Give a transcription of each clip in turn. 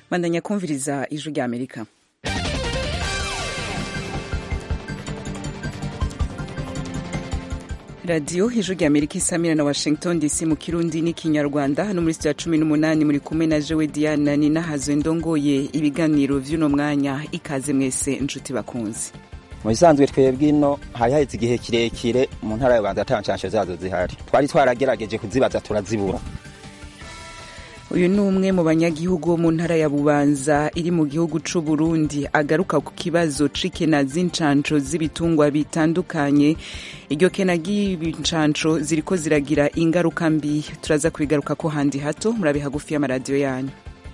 bandanya kumviriza ijwi rya amerika radiyo ijwi rya amerika isamira na washington dc mu kirundi n'ikinyarwanda hano muri sitiya cumi n'umunani muri kumwe na jewe diana ni nahazwe ndongoye ibiganiro vy'uno mwanya ikaze mwese inshuti bakunzi mu bisanzwe twebwe ino hari haheze igihe kirekire mu ntara ya Rwanda ata nshansho zazo zihari twari twaragerageje kuzibaza turazibura uyu ni umwe mu banyagihugu bo mu ntara ya bubanza iri mu gihugu c'u Burundi agaruka ku kibazo c'ikena z'incanco z'ibitungwa bitandukanye iryo kena ry'ibincanco ziriko ziragira ingaruka mbi turaza kubigaruka ko handi hato murabe hagufi y'amaradiyo yanyu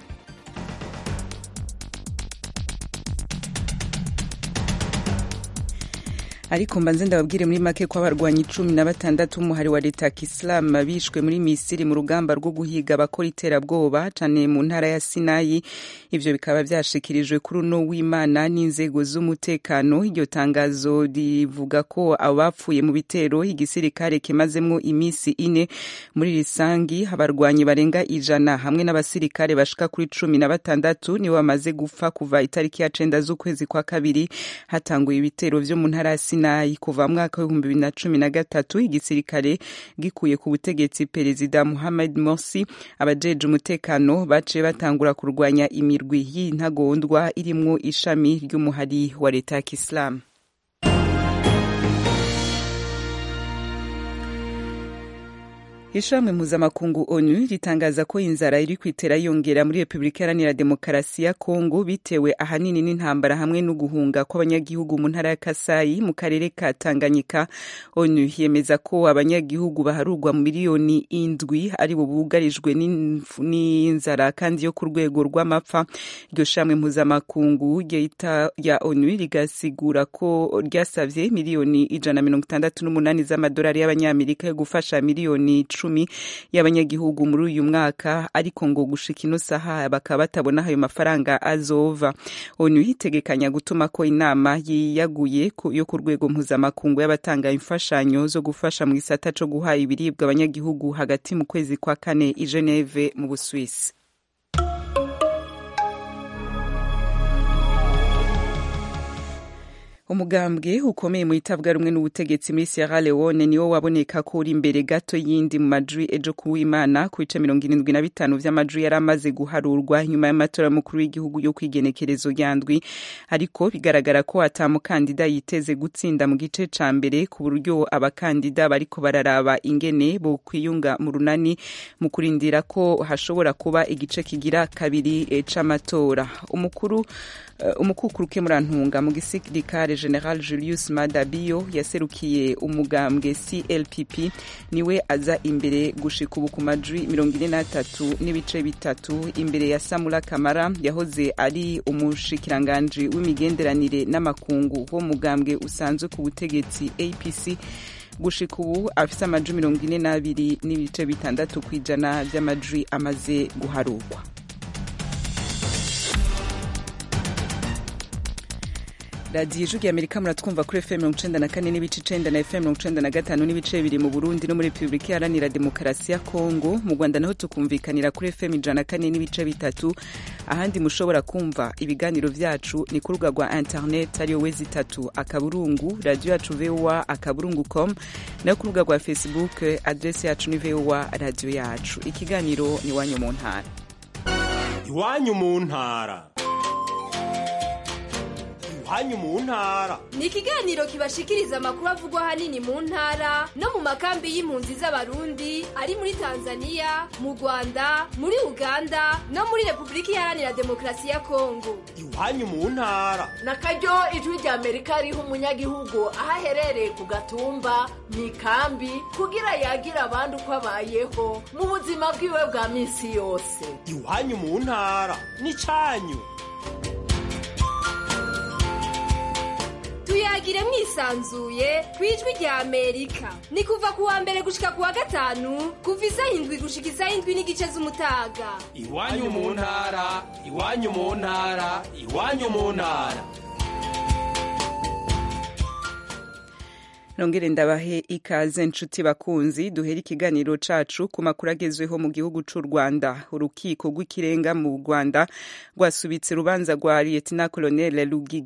ariko mbanze ndababwire muri make ko abarwanyi cumi na batandatu b'umuhari wa leta ya kisilamu bishwe muri misiri mu rugamba rwo guhiga abakora iterabwoba cane mu ntara ya sinayi ivyo bikaba vyashikirijwe kuri uno w'imana n'inzego z'umutekano iryo tangazo rivuga ko abapfuye mu bitero igisirikare kimazemwo imisi ine muri risangi abarwanyi barenga ijana hamwe n'abasirikare bashika kuri cumi na batandatu nibo bamaze gupfa kuva itariki ya cenda z'ukwezi kwa kabiri hatanguye ibitero vyo mu ntara ya sinayi kuva mwaka w'ibihumbi bibiri na cumi na gatatu igisirikare gikuye ku butegetsi perezida muhammad morsi abajeje umutekano baciye batangura kurwanya imirwi y'intagondwa irimwo ishami ry'umuhari wa leta ya kisilamu ishirahamwe mpuzamakungu onu ritangaza ko inzara iri kwitera yongera muri repubulika iharanira demokarasi ya kongo bitewe ahanini n'intambara hamwe no guhunga kw'abanyagihugu mu ntara ya kasayi mu karere ka tanganyika onu yemeza ko abanyagihugu baharurwa mu miliyoni indwi ari bo bugarijwe n'inzara kandi yo ku rwego rw'amapfa iryo shirahamwe mpuzamakungu ya onu rigasigura ko ryasavye miliyoni ijana mirongo itandatu n'umunani z'amadolari y'abanyamerika yo gufasha miliyoni icumi y'abanyagihugu muri uyu mwaka ariko ngo gushika ino saha bakaba batabona ayo mafaranga azova onu yitegekanya gutuma ko inama yiyaguye yo ku rwego mpuzamakungu y'abatanga imfashanyo zo gufasha mu gisata co guha ibiribwa abanyagihugu hagati mu kwezi kwa kane i Geneve mu Buswisi umugambwe ukomeye mu itabwa rumwe n'ubutegetsi muri Sierra Leone niwo waboneka ko uri imbere gato yindi mu majwi ejo kuwimana ku bice mirongo irindwi na bitanu vy'amajwi yari amaze guharurwa nyuma y'amatora mukuru w'igihugu yo kwigenekerezo rya ndwi ariko bigaragara ko ata mukandida yiteze gutsinda mu gice ca mbere ku buryo abakandida bariko bararaba ingene bo kwiyunga mu runani mu kurindira ko hashobora kuba igice kigira kabiri c'amatora umukuru uh, umukukuruke murantunga mu gisirikare general julius madabiyo yaserukiye umugambwe clpp niwe aza imbere gushika ubu ku majwi mirongo ine n'atatu n'ibice bitatu imbere ya samura kamara yahoze ari umushikiranganji w'imigenderanire n'amakungu wo mugambwe usanzwe ku butegetsi apc gushika ubu afise amajwi mirongo ine n'abiri n'ibice bitandatu ku ijana vy'amajwi amaze guharurwa radiyo ijwi amerika muratwumva kuri fm mirongo icenda na kane n'ibice icenda na fm mirongo icenda na gatanu n'ibice bibiri mu burundi no muri repubulika iharanira demokarasi ya kongo mu rwanda naho tukumvikanira kuri fm ijana na kane n'ibice bitatu ahandi mushobora kumva ibiganiro vyacu ni ku rubuga rwa internet ariyo wezi itatu akaburungu radiyo yacu voa akaburungu com nayo ku rubuga rwa facebook adresi yacu ni voa radiyo yacu ikiganiro ni iwanyu mu ntara iwanyu mu ntara hanyu mu ntara ni ikiganiro kibashikiriza amakuru avugwa ahanini mu ntara no mu makambi y'impunzi z'abarundi ari muri tanzania mu rwanda muri uganda no muri repubulika iharanira demokarasi ya kongo iwanyu mu ntara na karyo ijwi rya amerika riha umunyagihugu aho aherereye ku gatumba mu ikambi kugira yagira abandi uko abayeho mu buzima bwiwe bwa minsi yose iwanyu mu ntara ni cyanyu tuyagire mwisanzuye ku ijwi rya amerika ni kuva ku wa mbere gushika ku wa gatanu kuva isaha indwi gushika isaha indwi n'igice z'umutaga iwanyu mu ntara iwanyu mu ntara iwanyu mu ntara nongere ndabahe ikaze nshuti bakunzi duhera ikiganiro cacu ku makuru agezweho mu gihugu c'u rwanda urukiko rw'ikirenga mu rwanda rwasubitse urubanza rwa lieutenant colonel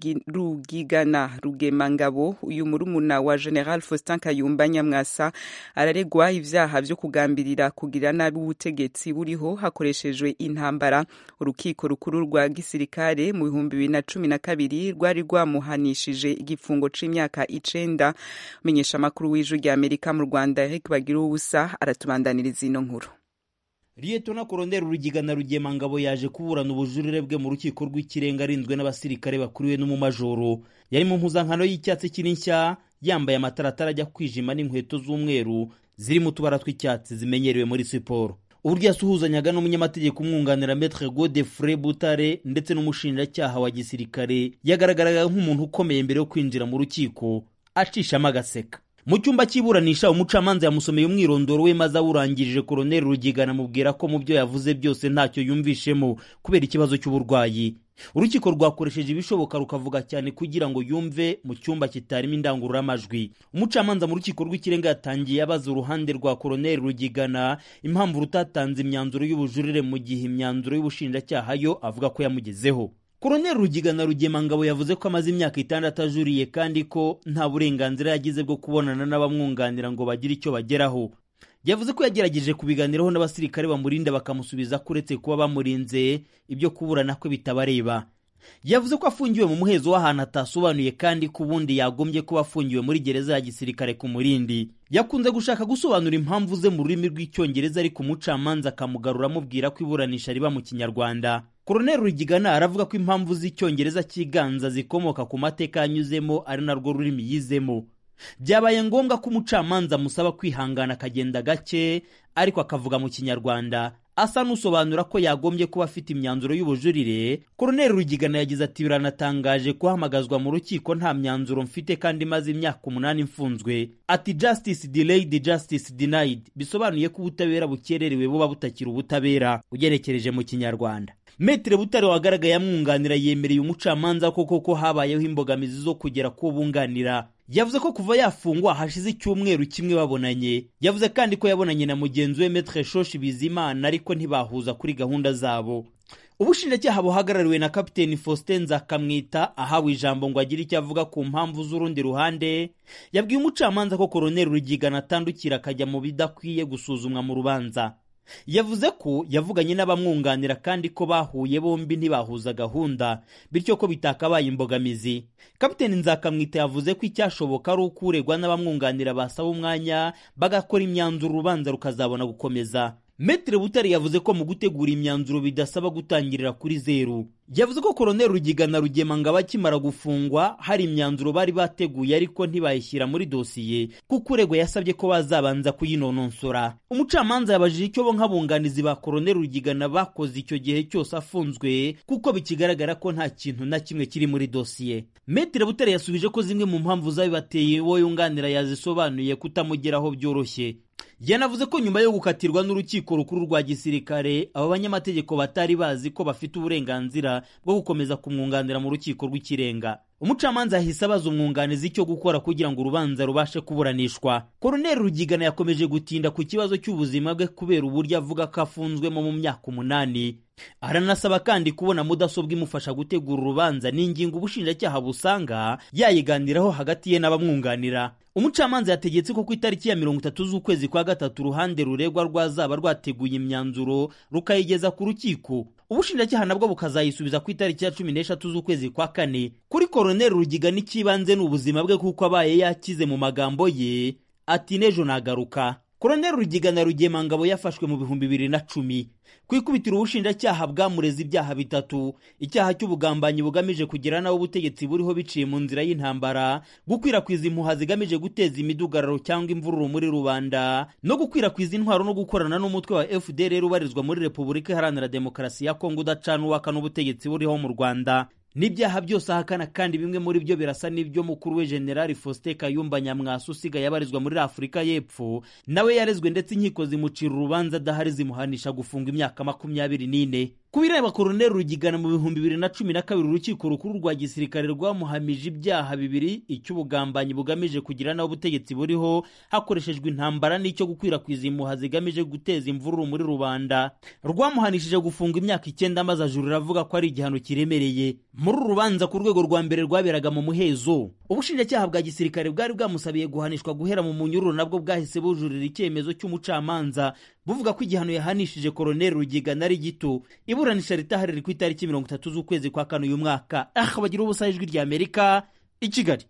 rugigana rugemangabo uyu murumuna wa general faustin kayumba nyamwasa araregwa ivyaha vyo kugambirira kugira nabi ubutegetsi buriho hakoreshejwe intambara urukiko rukuru rwa gisirikare mu bihumbi bibiri na cumi na kabiri rwari rwamuhanishije igifungo c'imyaka icenda umenyesha amakuru w'ijwi rya amerika mu rwanda eric bagira ubusa aratubandaniriza ino nkuru liyetona koroneli rugigana rugemangabo yaje kuburana ubujurire bwe mu rukiko rw'ikirenga arinzwe n'abasirikare bakuriwe n'umumajoro yari mu mpuzankano y'icyatsi kiri nshya yambaye amataratara ajya kwijima n'inkweto z'umweru zirimo utubara tw'icyatsi zimenyerewe muri siporo uburyo yasuhuzanyaga n'umunyamategeko umwunganira metre godefre butare ndetse n'umushinjacyaha wa gisirikare yagaragaraga nk'umuntu ukomeye mbere yo kwinjira mu rukiko acishamo agaseka mu cyumba cy'iburanisha umucamanza yamusomeye umwirondoro we maze awurangirije koroneli rugigana amubwira ko mu byo yavuze byose ntacyo yumvishemo kubera ikibazo cy'uburwayi urukiko rwakoresheje ibishoboka rukavuga cyane kugira ngo yumve mu cyumba kitarimo indangururamajwi umucamanza mu rukiko rw'ikirenga yatangiye abaza uruhande rwa koroneli rugigana impamvu rutatanze imyanzuro y'ubujurire mu gihe imyanzuro y'ubushinjacyaha yo avuga ko yamugezeho koroneli rugigana rugemangabo yavuze ko amaze imyaka itandatu ajuriye kandi ko nta burenganzira yagize bwo kubonana n'abamwunganira ngo bagire icyo bageraho yavuze ko yagerageje kubiganiraho n'abasirikare bamurinda bakamusubiza ko uretse kuba bamurinze ibyo kuburana kwe bitabareba yavuze ko afungiwe mu muhezo w'ahantu atasobanuye kandi ko ubundi yagombye kuba afungiwe muri gereza ya gisirikare ku murindi yakunze gushaka gusobanura impamvu ze mu rurimi rw'icyongereza ariko umucamanza akamugarura amubwira ko iburanisha riba mu kinyarwanda koroneli rugigana aravuga ko impamvu z'icyongereza cyiganza zikomoka ku mateka yanyuzemo ari narwo rurimi yizemo byabaye ngombwa ko umucamanza amusaba kwihangana akagenda gake ariko akavuga mu kinyarwanda asa n'usobanura ko yagombye kuba afite imyanzuro y'ubujurire koroneli rugigana yagize ati biranatangaje guhamagazwa mu rukiko nta myanzuro mfite kandi maze imyaka umunani mfunzwe ati justice delayed justice denied bisobanuye ko ubutabera bukererewe buba butakiri ubutabera ugenekereje mu kinyarwanda Metre Butare wagaragaye amwunganira yemereye umucamanza ko koko habayeho imbogamizi zo kugera ku bunganira yavuze ko kuva yafungwa hashize icyumweru kimwe babonanye yavuze kandi ko yabonanye na mugenzi we Metre Shoshi Bizimana ariko ntibahuza kuri gahunda zabo ubushinjacyaha buhagarariwe na kapiteni faustin nzakamwita ahawe ijambo ngo agire icyo avuga ku mpamvu z'urundi ruhande yabwiye umucamanza ko koroneli rugigana atandukira akajya mu bidakwiye gusuzumwa mu rubanza yavuze ko yavuganye n'abamwunganira kandi ko bahuye bombi ntibahuza gahunda bityo ko bitakabaye imbogamizi kapiteni nzakamwita yavuze ko icyashoboka ari uko uregwa n'abamwunganira basaba umwanya bagakora imyanzuro urubanza rukazabona gukomeza Metre Butare yavuze ko mu gutegura imyanzuro bidasaba gutangirira kuri zeru yavuze ko koroneli rugigana rugemanga bakimara gufungwa hari imyanzuro bari bateguye ariko ntibayishyira muri dosiye kuko uregwa yasabye ko bazabanza kuyinononsora umucamanza yabajije icyo bo nk'abunganizi ba koroneli rugigana bakoze icyo gihe cyose afunzwe kuko bikigaragara ko nta kintu na kimwe kiri muri dosiye Metre Butare yasubije ko zimwe mu mpamvu zabibateye uwo yunganira yazisobanuye kutamugeraho byoroshye yanavuze ko nyuma yo gukatirwa n'urukiko rukuru rwa gisirikare aba banyamategeko batari bazi ko bafite uburenganzira bwo gukomeza kumwunganira mu rukiko rw'ikirenga umucamanza yahise abaza umwunganizi icyo gukora kugira ngo urubanza rubashe kuburanishwa koroneli rugigana yakomeje gutinda ku kibazo cy'ubuzima bwe kubera uburyo avuga ko afunzwemo mu myaka umunani aranasaba kandi kubona mudasobwa imufasha gutegura urubanza ni ingingo ubushinjacyaha busanga yayiganiraho hagati ye n'abamwunganira umucamanza yategetse ko ku itariki ya mirongo itatu z'ukwezi kwa gatatu uruhande ruregwa rwazaba rwateguye imyanzuro rukayigeza ku rukiko ubushinjacyaha nabwo bukazayisubiza ku itariki ya cumi n'eshatu z'ukwezi kwa kane kuri koroneli rugiga n'ikibanze ni ubuzima bwe kuko abaye yakize mu magambo ye ati n'ejo nagaruka koroneli rugiga na rugemangabo yafashwe mu bihumbi bibiri na cumi ku ikubitiro ubushinjacyaha bwamureze ibyaha bitatu icyaha cy'ubugambanyi bugamije kugira nawe ubutegetsi buriho biciye mu nzira y'intambara gukwirakwiza impuha zigamije guteza imidugararo cyangwa imvururu muri rubanda no gukwirakwiza intwaro no gukorana n'umutwe wa fdr ubarizwa muri repubulika iharanira demokarasi ya kongo udacana uwaka n'ubutegetsi buriho mu rwanda n'ibyaha byose ahakana kandi bimwe muri byo birasa n'ibyo mukuru we generali faustin kayumba nyamwasa usigaye abarizwa muri afurika y'epfo nawe yarezwe ndetse inkiko zimucira urubanza adahari zimuhanisha gufunga imyaka makumyabiri n'ine ku bireba koroneli rugigana mu bihumbi bibiri na cumi na kabiri urukiko rukuru rwa gisirikare rwamuhamije ibyaha bibiri icy'ubugambanyi bugamije kugira naho ubutegetsi buriho hakoreshejwe intambara n'icyo gukwirakwiza impuha zigamije guteza imvururu muri rubanda rwamuhanishije gufungwa imyaka icyenda maze ajurira avuga ko ari igihano kiremereye muri uru rubanza ku rwego rwa mbere rwaberaga mu muhezo ubushinjacyaha bwa gisirikare bwari bwamusabiye guhanishwa guhera mu munyururu nabwo bwahise bujurira icyemezo cy'umucamanza buvuga ko igihano yahanishije koroneli rugigana ari gito iburanisha ritahari ku itariki mirongo itatu z'ukwezi kwa kane uyu mwaka aha bagira ubusa ijwi rya amerika i kigali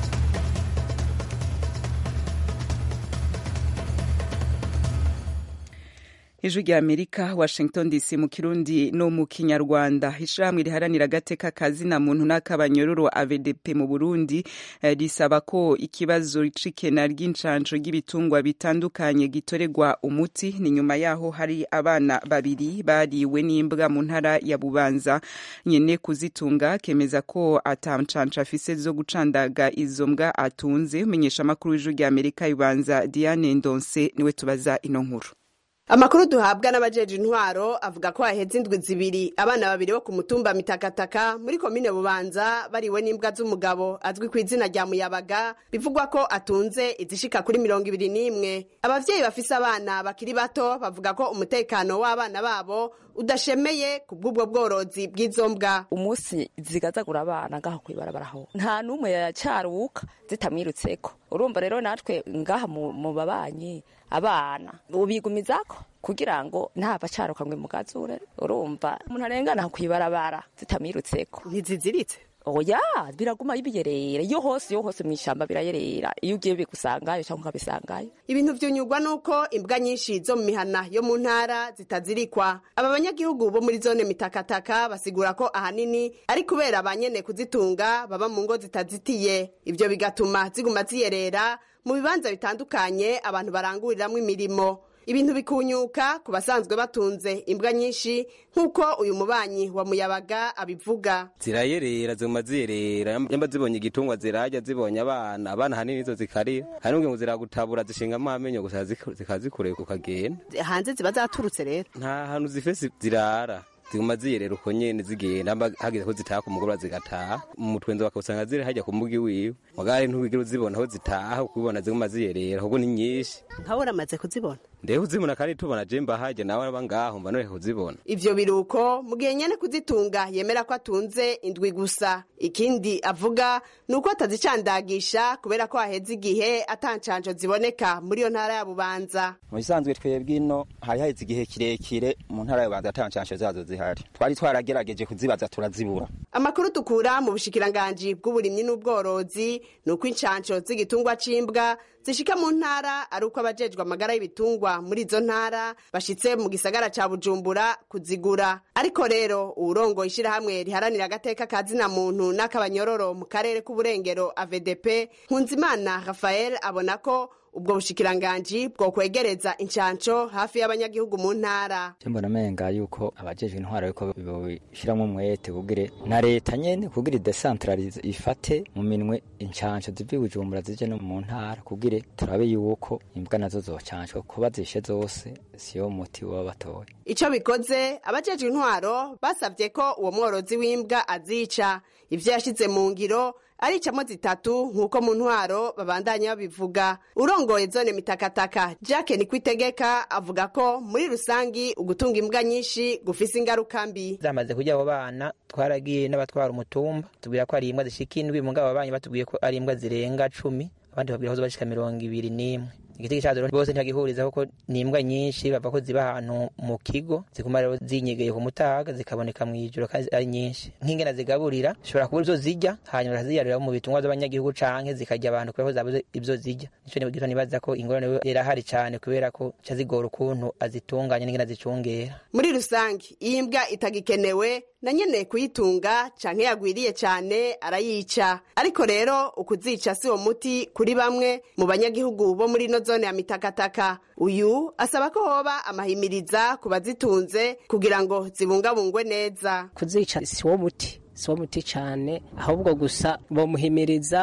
ijwi rya amerika washington dc mu kirundi no mu kinyarwanda ishyirahamwe riharanira agateka kazina muntu n'akabanyororo avdp mu burundi eh, risaba ko ikibazo c'ikena ry'incanco ry'ibitungwa bitandukanye gitoregwa umuti ni nyuma yaho hari abana babiri bariwe n'imbwa mu ntara ya bubanza nyene kuzitunga kemeza ko ata ncanco afise zo gucandaga izo mbwa atunze umenyesha amakuru w'ijwi rya amerika ibanza diane ndonse niwe tubaza ino nkuru amakuru duhabwa n'abajeje intwaro avuga ko haheze indwi zibiri abana babiri bo ku mutumba mitakataka muri komine bubanza bariwe n'imbwa z'umugabo azwi ku izina rya muyabaga bivugwa ko atunze izishika kuri mirongo ibiri n'imwe abavyeyi bafise abana bakiri bato bavuga ko umutekano w'abana babo udashemeye ku bw'ubwo bworozi bw'izo mbwa umunsi zigazagura abana ngaha kwibarabara aho nta n'umwe yacaruka zitamwirutseko urumva rero natwe ngaha mu mu babanyi abana ubigumizako kugira ngo ntava acaruka ngo imugazure urumva umuntu arengana kwibarabara zitamwirutseko ntiziziritse oya biraguma biyerera iyo hose iyo hose mw'ishamba birayerera iyo ugiye bigusangayo cyangwa ukabisangayo ibintu vyunyurwa nuko imbwa nyinshi zo mu mihana yo mu ntara zitazirikwa aba banyagihugu bo muri zone mitakataka basigura ko ahanini ari kubera ba nyene kuzitunga baba mu ngo zitazitiye ivyo bigatuma ziguma ziyerera mu bibanza bitandukanye abantu baranguriramwo imirimo ibintu bikunyuka ku basanzwe batunze imbwa nyinshi nk'uko uyu mubanyi wa muyabaga abivuga zirayerera ziguma ziyerera yamba zibonye igitungwa zirajya zibonye abana abana hanini izo zikarira hari n'ubwo ngo ziragutabura zishingamo amenyo gusa zikazikureka ukagenda hanze ziba zaturutse rero nta hantu zifese zirara ziguma ziyerera uko nyene zigenda amba hageze ko zitaha ku mugoroba zigataha mu mutwenzo bakawusanga ziri hajya ku mbuga iwiwe mugari ntubigira uzibona aho zitaha ukubibona ziguma ziyerera ahubwo ni nyinshi nkawe uramaze kuzibona ndeho uzibona kandi tubona je mbahajya nawe aba ngaho mba noreka kuzibona ivyo biruko mu gihe nyene kuzitunga yemera ko atunze indwi gusa ikindi avuga ni uko atazicandagisha kubera ko haheze igihe atancanco ziboneka muri iyo ntara ya bubanza mu bisanzwe twebwe ino hari haheze igihe kirekire mu ntara ya bubanza atancansho zazo zihari twari twaragerageje kuzibaza turazibura amakuru dukura mu bushikiranganji bw'uburimyi n'ubworozi ni uko incanco z'igitungwa c'imbwa zishika mu ntara ari uko abajejwe amagara y'ibitungwa muri izo ntara bashitse mu gisagara ca bujumbura kuzigura ariko rero uwurongoye ishirahamwe riharanira agateka ka zina muntu n'akabanyororo mu karere k'uburengero avdp nkunzimana rafael abona ko ubwo bushikiranganji bwo kwegereza incanco hafi y'abanyagihugu mu ntara mbona amenga yuko abajejwe intwaro yuko bobishiramwo umwete kugire na leta nyene kugira idecentralize ifate mu minwe incanco zivi bujumbura zije no mu ntara kugire turabe yuko imbwa nazo zocancwa kuba zishe zose siyo muti baba batoye ico bikoze abajejwe intwaro basavye ko uwo mworozi w'imbwa azica ivyo yashize mu ngiro aricamo zitatu nk'uko mu ntwaro babandanya babivuga urongoye zone mitakataka jacke nikwitegeka avuga ko muri rusangi ugutunga imbwa nyinshi gufise ingaruka mbi zamaze kurya abo bana twaragiye n'abatwara umutumba tubwira ko ari imbwa zishika indwi mugabo ababanyi batubwiye ko ari imbwa zirenga cumi abandi babwira ko zibashika mirongo ibiri n'imwe igiti cyazoro bose ntibagihurizaho ko ni imbwa nyinshi bava ko ziba ahantu mu kigo ziguma rero zinyegeye ku mutaga zikaboneka mu ijoro kandi ari nyinshi nk'ingena zigaburira zishobora kubura izo zirya hanyuma bakaziyarurira mu bitungwa by'abanyagihugu canke zikarya abantu kubera ko zabuze ibyo zirya nico nibwira nibaza ko ingorane irahari cane kubera ko ca zigora ukuntu azitunganya n'ingena zicungera muri rusange iyo imbwa itagikenewe na nyene kuyitunga canke yagwiriye cane arayica ariko rero ukuzica si wo muti kuri bamwe mu banyagihugu bo muri ino zone ya mitakataka uyu asaba ko hoba amahimiriza ku bazitunze kugira ngo zibungabungwe neza kuzica si wo muti si wo muti cane ahubwo gusa bomuhimiriza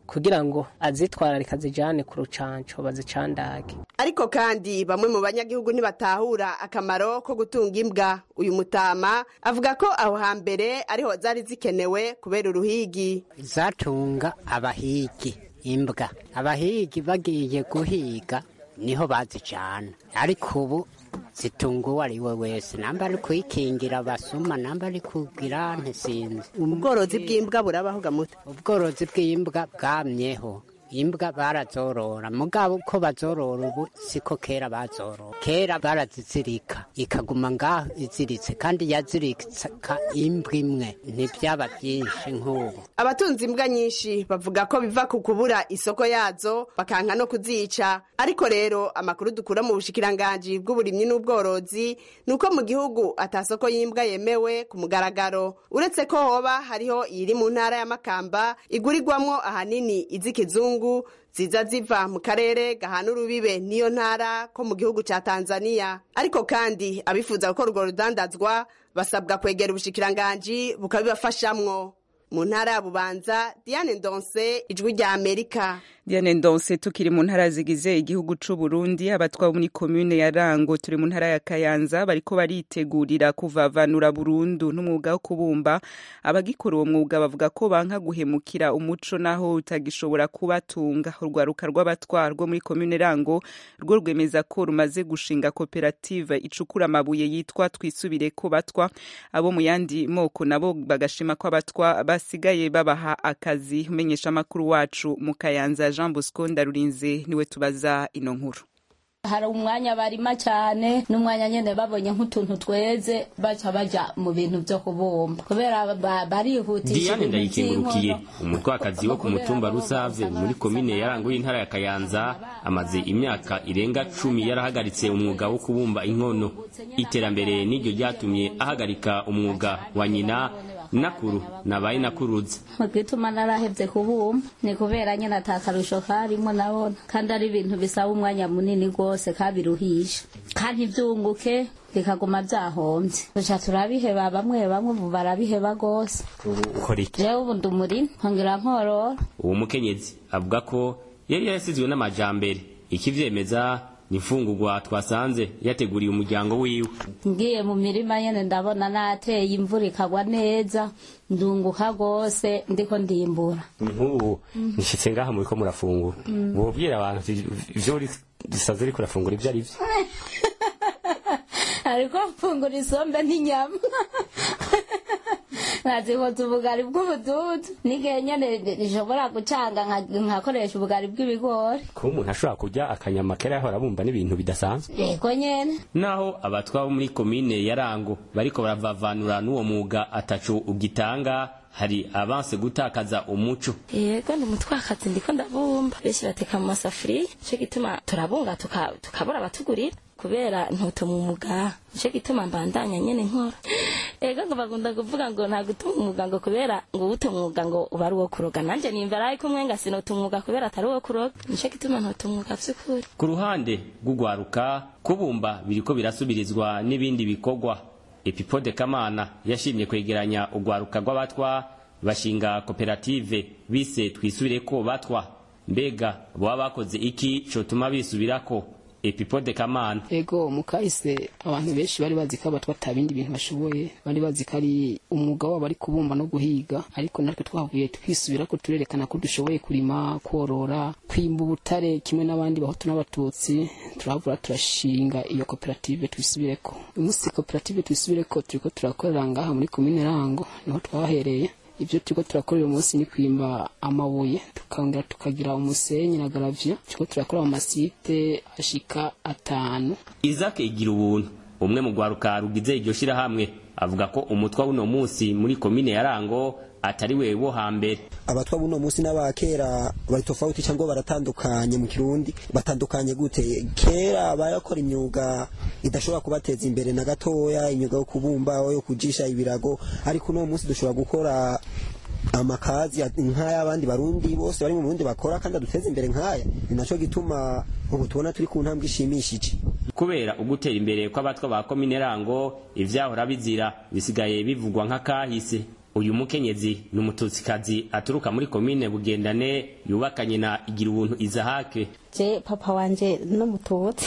kugira ngo azitwararika azijane ku rucanco bazicandage ariko kandi bamwe mu banyagihugu ntibatahura akamaro ko gutunga imbwa uyu mutama avuga ko aho hambere ariho zari zikenewe kubera uruhigi zatunga abahigi imbwa abahigi bagiye guhiga niho bazijana ariko ubu zitunga uwo ari we wese namba ari kuyikingira abasuma namba ari kugira ntisinzi ubworozi bw'imbwa burabaho gamuto ubworozi bw'imbwa bwamyeho imbwa barazorora mugabo uko bazorora ubu siko kera bazorora kera barazizirika ikaguma ngaho iziritse kandi yazirika imbwa imwe ntibyaba byinshi nk'ubu abatunze imbwa nyinshi bavuga ko biva ku kubura isoko yazo bakanka no kuzica ariko rero amakuru dukura mu bushikiranganji bw'uburimyi n'ubworozi ni uko mu gihugu atasoko y'imbwa yemewe ku mugaragaro uretse ko hoba hariho iyiri mu ntara ya makamba igurirwamwo ahanini iz'ikizungu ziza ziva mu karere gahana urubibe niyo ntara ko mu gihugu ca tanzania ariko kandi abifuza gukora urwo rudandazwa basabwa kwegera ubushikiranganji bukabibafashamwo mu ntara ya bubanza diane ndonse ijwi rya amerika Diane Ndonse tukiri mu ntara zigize igihugu c'u Burundi abatwa muri commune ya Rango turi mu ntara ya Kayanza bariko baritegurira kuvavanura burundu n'umwuga wo kubumba abagikora uwo mwuga bavuga ko banka guhemukira umuco naho utagishobora kubatunga urwaruka rw'abatwa rwo muri commune Rango rwo rwemeza ko rumaze gushinga koperative icukura amabuye yitwa twisubire ko batwa abo mu yandi moko nabo bagashima ko abatwa basigaye babaha akazi umenyesha amakuru wacu mu Kayanza Jean Bosco Ndarurinze niwe tubaza ino nkuru hari umwanya barima cyane n'umwanya nyene babonye nk'utuntu tweze baca baja mu bintu vyo kubumba kubera barihutisha Diane ndayikengurukiye umutwakazi wo ku mutumba Rusave muri komine yarango y'intara ya Kayanza amaze imyaka irenga cumi yarahagaritse umwuga wo kubumba inkono iterambere n'iryo ryatumye ahagarika umwuga wa nyina nakuru nabaye nakuruza mugituma narahevye kubumba ni kubera nyene atakarusho karimo nabona kandi ari ibintu bisaba umwanya munini rwose kabiruhisha kandi vyunguke bikaguma vyahomvye tuca turabiheba bamwe bamwe ubu barabiheba rwose ukora iki jewe ubu ndumuri nkongera nkorora uwo mukenyezi avuga ko yari yarasizwe n'amajambere ikivyemeza ni imfungurwa twasanze yateguriye umuryango wiwe ngiye mu mirima nyene ndabona nateye imvura ikagwa neza ndunguka rwose ndiko ndimbura nk'ubu nshitse ngaha muriko murafungura wobwira abantu ivyo dusaze uriko urafungura ivyo ari vyo ariko mfungura isombe n'inyama nkazikoza ubugari bw'ubududu n'igihe nyene nishobora gucanga nkakoresha ubugari bw'ibigori kuba umuntu ashobora kurya akanyama kera yahora bumva n'ibintu bidasanzwe yego nyene naho abatwa bo muri komine ya rango bariko baravavanura n'uwo mwuga atacu ugitanga hari abanse gutakaza umuco yego ndi umutwakazi ndiko ndabumba benshi bateka mu masafuriya nico gituma turabunga tukabura abatugurira kubera ntutuma umuga nico gituma mbandanya nyene nkora ego ngo bagunda kuvuga ngo nta gutuma umwuga ngo kubera ngo uwuta umwuga ngo uba ari uwo kuroga nanje nimvara ariko umwenga sinota umwuga kubera atari uwo kuroga nico gituma ntota umwuga vy'ukuri ku ruhande rw'ugwaruka kubumba biriko birasubirizwa n'ibindi bikorwa epipode kamana yashimye kwegeranya ugwaruka rw'abatwa bashinga koperative bise twisubireko batwa mbega boba bakoze iki cotuma bisubirako epipode kamana ego mukahise abantu benshi bari bazi ko abatwa ata bindi bintu bashoboye bari bazi ko ari umwuga wabo ari kubumba no guhiga ariko natwe twavuye twisubira ko turerekana ko dushoboye kurima korora kwimba ubutare kimwe n'abandi bahutu n'abatutsi turavura turashinga iyo koperative twisubireko uyu munsi koperative twisubireko turiko turakorera ngaha muri komine rango niho twahereye ibyo turiko turakorera umunsi ni kwimba amabuye tukongera tukagira umusenyi na garavya turiko turakora mu masite ashika atanu Isaac igira ubuntu umwe mu rwaruka rugize iryo shirahamwe avuga ko umutwa w'uno munsi muri komine ya Rango atari we wo hambere abatwa buno munsi n'abakera bari tofauti cyangwa baratandukanye mu kirundi batandukanye gute kera barakora imyuga idashobora kubateza imbere na gatoya imyuga yo kubumba yo kujisha ibirago ariko uno munsi dushobora gukora amakazi nk'ay'abandi barundi bose bari mu Burundi bakora kandi aduteza imbere nk'aya ni naco gituma ubu tubona turi ku ntambwe ishimishije kubera ugutera imbere kw'abatwa ba komine Rango ivyahora bizira bisigaye bivugwa nk'akahise uyu mukenyezi ni umututsikazi aturuka muri komine bugendane yubakanye na igira ubuntu izahake je papa wanje n'umututsi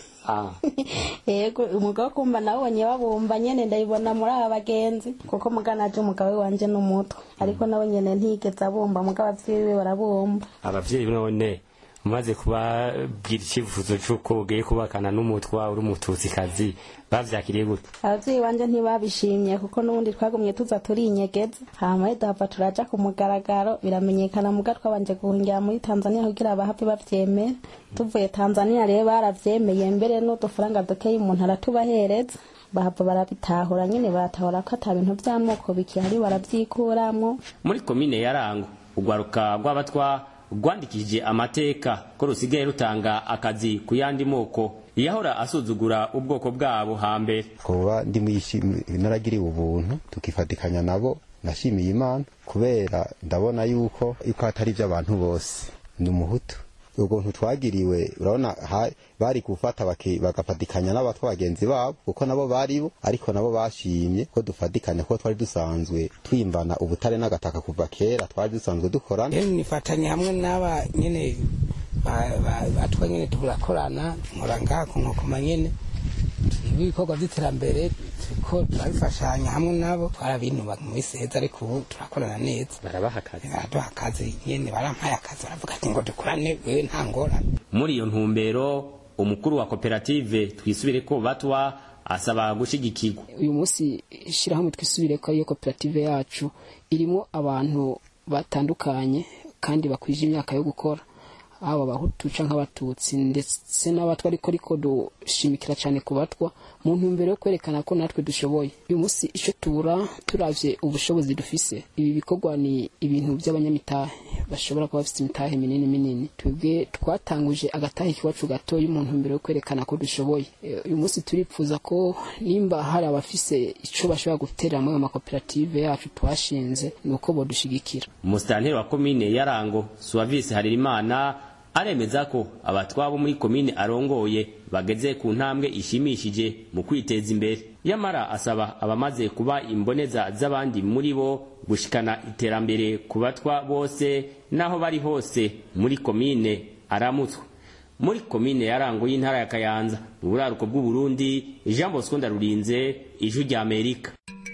yego umugabo wo kumva nawubonye babumba nyene ndayibona muri aba bagenzi kuko mugana aje umugabo wanje n'umutwe ariko nawe nyene ntigeze abumba mugabo abavyeyi be barabumba abavyeyi none umaze kubabwira icyifuzo cy'uko ugiye kubakana n'umutwa uri umututsikazi bavyakiriye gute abavyeyi banje ntibabishimye kuko n'ubundi twagumye tuza turinyegeza hama idahava turaja ku mugaragaro biramenyekana muga twabanje guhungira muri tanzania kugira bahave bavyemera tuvuye tanzania rero baravyemeye mbere n'udufaranga dukeyi umuntu aratubahereza bahava barabitahura nyene baratahura ko ata bintu vy'amoko bikihari baravyikuramwo muri komine ya rango urwaruka rw'abatwa rwandikishije amateka ko rusigaye rutanga akazi ku yandi moko yahora asuzugura ubwoko bwabo hambere kuba ndi naragiriwe ubuntu tukifatikanya nabo nashimiye imana kubera ndabona yuko yuko atari iby'abantu bose ni umuhutu ubuntu twagiriwe urabona bari gufata bagafatikanya n'abatwa bagenzi babo kuko nabo baribo ariko nabo bashimye ko dufatikanya ko twari dusanzwe twimbana ubutare n'agataka kuva kera twari dusanzwe dukorana nifatanye hamwe n'aba nyene batwa nyene turakorana nkora ngaha ku nkokoma nyene ibikorwa by'iterambere turiko turabifashanya hamwe nabo twarabinuba mu isi heza ariko ubu turakorana neza barabaha akazi baraduha akazi nyene barampaye akazi baravuga ati ngo dukorane wewe nta ngorane muri iyo ntumbero umukuru wa koperative twisubire ko batwa asaba gushigikirwa uyu munsi ishyirahamwe twisubire ko ariyo koperative yacu irimo abantu batandukanye kandi bakwije imyaka yo gukora aba abahutu canke abatutsi ndetse n'abatwa ariko ariko dushimikira cyane ku batwa mu ntumbero yo kwerekana ko natwe dushoboye uyu munsi icyo tubura turavye ubushobozi dufise ibi bikorwa ni ibintu by'abanyamitahe bashobora kuba bafite imitahe minini minini twebwe twatanguje agatahe kiwacu gatoya mu ntumbero yo kwerekana ko dushoboye uyu munsi turipfuza ko nimba hari abafise ico bashobora guterera muri ayo makoperative yacu twashinze ni uko bodushigikira umusitanteri wa komine yarango suwavisi haririmana aremeza ko abatwabo muri komine arongoye bageze ku ntambwe ishimishije mu kwiteza imbere yamara asaba abamaze kuba imboneza z'abandi muri bo gushikana iterambere ku batwa bose n'aho bari hose muri komine aramutswe muri komine yarango y'intara ya kayanza mu buraruko bw'uburundi jean bosco ndarurinze ijwi rya amerika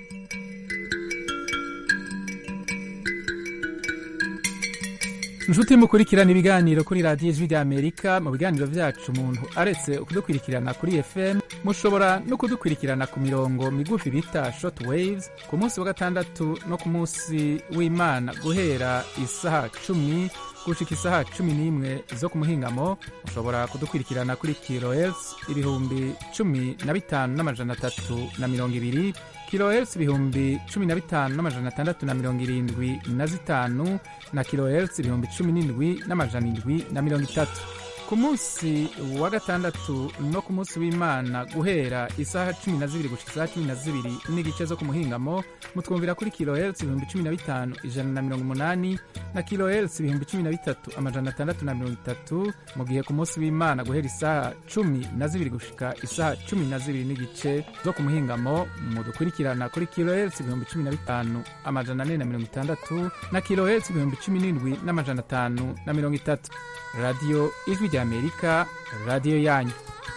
inshuti mukurikirana ibiganiro kuri radiyo ijwi rya amerika mu biganiro byacu umuntu aretse kudukurikirana kuri fm mushobora no kudukurikirana ku mirongo migufi bita short waves ku munsi wa gatandatu no ku munsi w'imana guhera isaha cumi gushika isaha cumi n'imwe zo ku muhingamo mushobora kudukurikirana kuri kilohertz ibihumbi cumi na bitanu n'amajana atatu na mirongo ibiri kilohertz ibihumbi cumi na bitanu n'amajana atandatu na mirongo irindwi na zitanu na kilohertz ibihumbi cumi n'indwi n'amajana indwi na mirongo itatu ku munsi wa gatandatu no ku munsi w'imana guhera isaha cumi na zibiri gushika isaha cumi na zibiri n'igice zo ku muhingamo mutwumvira kuri kilohertz ibihumbi cumi na bitanu ijana na mirongo umunani na kilohertz ibihumbi cumi na bitatu amajana atandatu na mirongo itatu mu gihe ku munsi w'imana guhera isaha cumi na zibiri gushika isaha cumi na zibiri n'igice zo ku muhingamo mudukurikirana kuri kilohertz ibihumbi cumi na bitanu amajana ane na mirongo itandatu na kilohertz ibihumbi cumi n'indwi n'amajana atanu na mirongo itatu radiyo ijwi rya amerika radiyo yanyu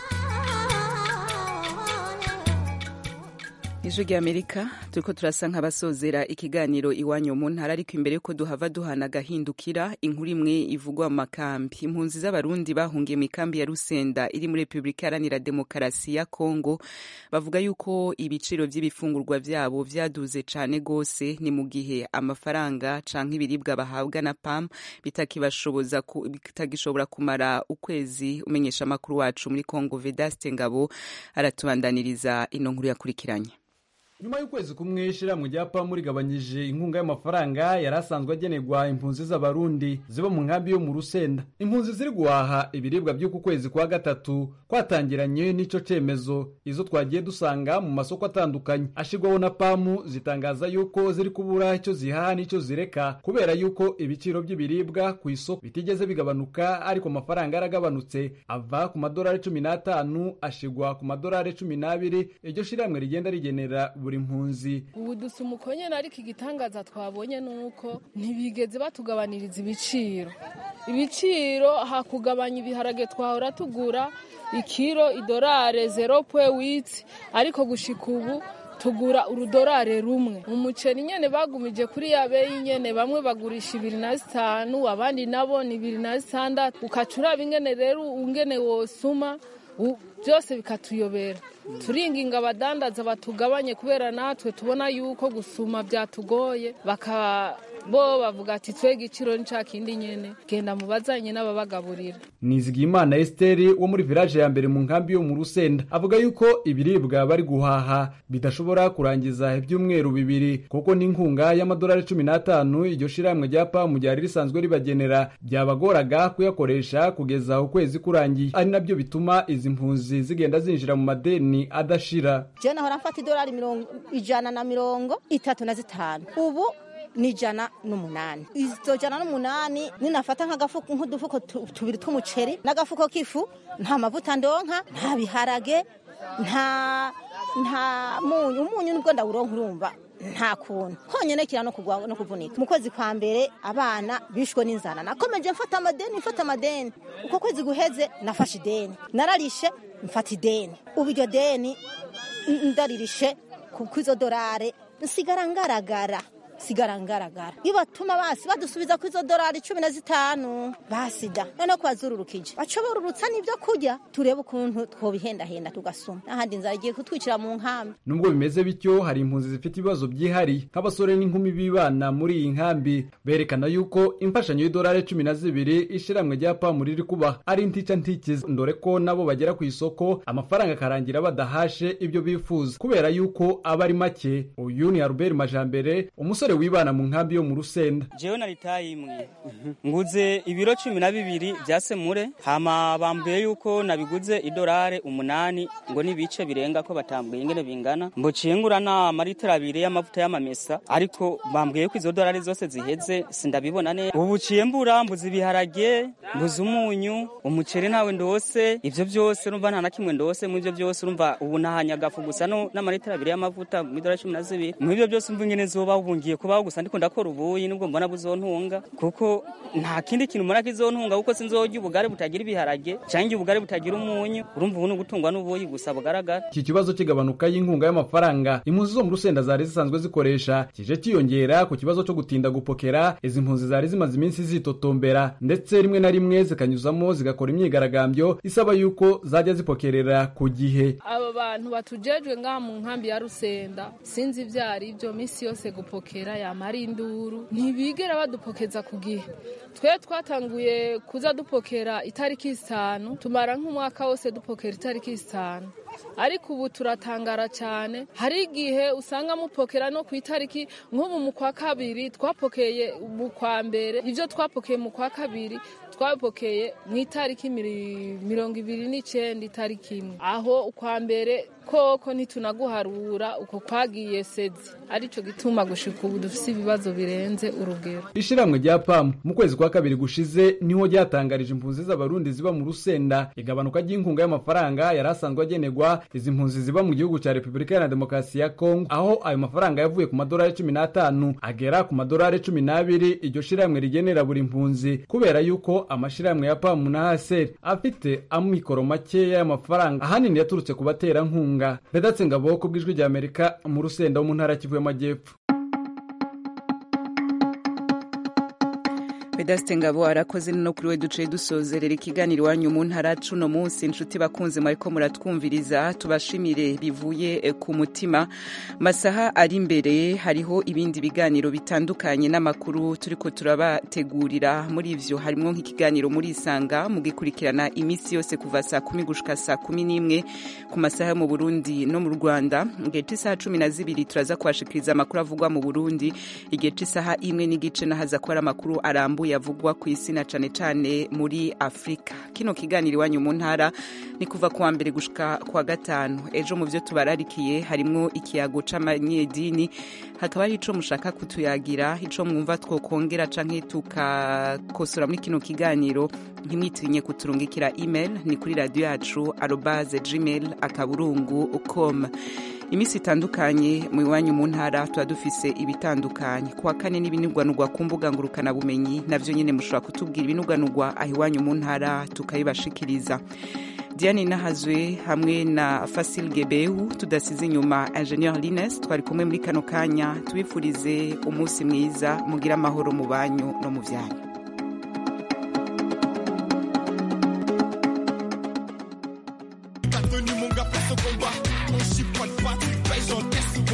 ijwi rya amerika turiko turasa nk'abasozera ikiganiro iwanyu mu ntara ariko imbere yuko duhava duhana agahindukira inkuru imwe ivugwa mu makambi impunzi z'abarundi bahungiye mu ikambi ya rusenda iri muri repubulika iharanira demokarasi ya kongo bavuga yuko ibiciro vy'ibifungurwa vyabo vyaduze cane gose ni mu gihe amafaranga canke ibiribwa bahabwa na pam bitakibashoboza bitagishobora kumara ukwezi umenyesha amakuru wacu muri kongo vedaste ngabo aratubandaniriza ino nkuru yakurikiranye nyuma y'ukwezi kumwe ishirahamwe rya pamu rigabanyije inkunga y'amafaranga yari asanzwe agenerwa impunzi z'abarundi ziba mu nkambi yo mu rusenda impunzi ziri guhaha ibiribwa by'uku kwezi kwa gatatu kwatangiranye n'ico cemezo izo twagiye dusanga mu masoko atandukanye ashirwaho na pamu zitangaza yuko ziri kubura icyo zihaha n'icyo zireka kubera yuko ibiciro by'ibiribwa ku isoko bitigeze bigabanuka ariko amafaranga yaragabanutse ava ku madolari cumi n'atanu ashigwa ku madolari cumi n'abiri iryo shirahamwe rigenda rigenera buri buri mpunzi ubu dusa umukonyene ariko igitangaza twabonye ni uko ntibigeze batugabaniriza ibiciro ibiciro hakugabanya ibiharage twahora tugura ikiro idorare zero pwe witi ariko gushika ubu tugura urudorare rumwe umuceri nyene bagumije kuri ya beyi nyene bamwe bagurisha ibiri na zitanu abandi nabo ni ibiri na zitandatu ukaca uraba ingene rero ungene wosuma u- byose bikatuyobera turinginga abadandaza batugabanye kubera natwe tubona yuko gusuma byatugoye baka bo bavuga ati twe igiciro ni ca kindi nyene genda mubazanye n'ababagaburira nizigiyimana esiteri wo muri village ya mbere mu nkambi yo mu rusenda avuga yuko ibiribwa bari guhaha bidashobora kurangiza ibyumweru bibiri kuko n'inkunga y'amadolari cumi n'atanu iryo shirahamwe rya pamu ryari risanzwe ribagenera byabagoraga kuyakoresha kugeza ukwezi kurangiye ari nabyo bituma izi mpunzi zigenda zinjira mu madeni adashira je nahora mfata idolari mirongo ijana na mirongo itatu na zitanu ubu ni ijana n'umunani izo jana n'umunani ninafata nk'agafuko nk'udufuko tu- tubiri tw'umuceri n'agafuko k'ifu nta mavuta ndonka nta biharage nta nta munyu umunyu nibwo ndawuronka urumva nta kuntu honyine kira no kugwa no kuvunika mu kwezi kwa mbere abana bishwe n'inzara nakomeje mfata amadeni mfata amadeni uko kwezi guheze nafashe ideni nararishe mfata ideni ubu iryo deni n- ndaririshe kuko izo dorare nsigara ngaragara sigara ngaragara iyo batuma basi badusubiza ku izo dorari cumi na zitanu basida noneho kubazururukije baca borurutsa n'ibyo kurya turebe ukuntu twobihendahenda tugasuma n'ahandi inzara igiye kutwicira mu nkambi nubwo bimeze bityo hari impunzi zifite ibibazo byihariye nk'abasore n'inkumi bibana muri iyi nkambi berekana yuko imfashanyo y'idolari cumi na zibiri ishiramwe rya pamu riri kubaha ari ntica ntikiza ndore ko nabo bagera ku isoko amafaranga akarangira badahashe ibyo bifuza kubera yuko aba ari make uyu ni albert majambere umusore wibana mu nkambi yo mu rusenda jewe naritaye imwe nguze ibiro cumi na bibiri bya semure hama bambwiye yuko nabiguze idolare umunani ngo n'ibice birenga ko batambwiye ingene bingana mbociye ngura n'amaritiro abiri y'amavuta y'amamesa ariko bambwiye ko izo dolari zose ziheze sindabibona neza ubu buciye mbura mbuze ibiharage mbuze umunyu umuceri ntawe ndose ivyo byose urumva nta na kimwe ndose mu ivyo byose urumva ubu nahanye agafu gusa no n'amaritiro abiri y'amavuta mu idolari cumi na zibiri mu ivyo byose umva ingene zoba ubu ngiye kubaho gusa ndiko ndakora ubuyi nubwo mbona buzontunga kuko nta kindi kintu mbona kizontunga kuko sinzorya ubugari butagira ibiharage canke ubugari butagira umunyu urumva ubu ni ugutungwa n'ubuyi gusa bugaragara iki kibazo cy'igabanuka y'inkunga y'amafaranga impunzi zo mu rusenda zari zisanzwe zikoresha kije cyiyongera ku kibazo cyo gutinda gupokera izi mpunzi zari zimaze iminsi zitotombera ndetse rimwe na rimwe zikanyuzamo zigakora imyigaragambyo isaba yuko zajya zipokerera ku gihe aba bantu batujejwe ngaha mu nkambi ya rusenda sinzi ibyo ari byo minsi yose gupokera yamara induru ntibigera badupokeza ku gihe twe twatanguye kuza dupokera itariki zitanu tumara nk'umwaka wose dupokera itariki zitanu ariko ubu turatangara cyane hari igihe usanga mupokera no ku itariki nk'ubu mu kwa kabiri twapokeye mu kwa mbere ibyo twapokeye mu kwa kabiri twabipokeye mu itariki miri- mirongo ibiri n'icyenda itariki imwe aho ukwa mbere koko ntitunaguharura uko kwagiye sezi aricyo gituma gushika ubu dufite ibibazo birenze urugero ishiramwe rya pamu mu kwezi kwa kabiri gushize niho ryatangarije impunzi z'abarundi ziba mu rusenda igabanuka ry'inkunga y'amafaranga yari asanzwe agenerwa izi mpunzi ziba mu gihugu cya repubulika iharanira demokarasi ya kongo aho ayo mafaranga yavuye ku madolari cumi n'atanu agera ku madolari cumi n'abiri iryo shiramwe rigenera buri mpunzi kubera yuko amashiramwe ya pamu na haseri afite amikoro makeya y'amafaranga ahanini yaturutse ku baterankunga redatse ngabo ku bw'ijwi rya amerika mu rusenda wo mu ntara ya kivu y'amajyepfo Vedaste Ngabo arakoze no kuri we duciye dusozerera ikiganiro iwanyu mu ntara cuno munsi inshuti bakunze mwariko muratwumviriza tubashimire bivuye eh, ku mutima masaha ari imbere hariho ibindi biganiro bitandukanye n'amakuru turiko turabategurira muri ivyo harimwo nk'ikiganiro muri isanga mugikurikirana iminsi yose kuva saa kumi gushika saa kumi n'imwe ku masaha yo mu Burundi no mu Rwanda igihe c'isaha cumi na zibiri turaza kubashikiriza amakuru avugwa mu Burundi igihe c'isaha imwe n'igice nahaza ko ari amakuru arambuye avugwa ku isi na cane cane muri Afrika kino kiganiro iwanyu mu ntara ni kuva kuwa mbere gushika kuwa gatanu ejo mu vyo tubararikiye harimwo ikiyago c'amanyedini hakaba hari ico mushaka kutuyagira ico mwumva twokongera canke tukakosora muri kino kiganiro ntimwitinye kuturungikira email ni kuri radio yacu arobase gmail akaburungu com iminsi itandukanye mu iwanyu mu ntara tuba dufise ibitandukanye kuwa kane n'ibinugwanugwa ku mbuga ngurukanabumenyi navyo nyene mushobora kutubwira ibinugwanugwa aho iwanyu mu ntara tukabibashikiriza diane nahazwe hamwe na fasil gebehu tudasize inyuma ingenieur lines twari kumwe muri kano kanya tubifurize umunsi mwiza mugire amahoro mu banyu no mu vyanyu